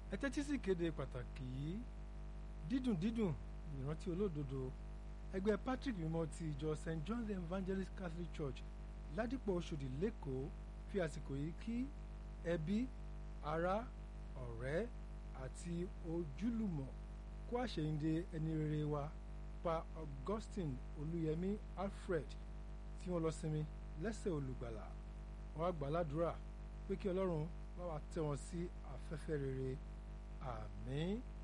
ẹ tẹ́tí sí ìkéde pàtàkì yìí dídùn dídùn ìrántí olódodo ẹgbẹ́ Patrick mímọ́ ti ìjọ St John the Evangelist Catholic Church ládìpọ̀ Ọ̀ṣọ́dì lẹ́kọ̀ọ́ fi àsìkò yìí kí ẹbí ará ọ̀rẹ́ àti ojúlùmọ̀ kó àṣeyìndé ẹni rere wa pa Augustine Olúyẹmí Alfred tí wọ́n lọ sinmi lẹ́sẹ̀ olùgbàlà wọ́n á gbàládùra pé kí Ọlọ́run bá wa tẹ́ wọn sí afẹ́fẹ́ rere àmín.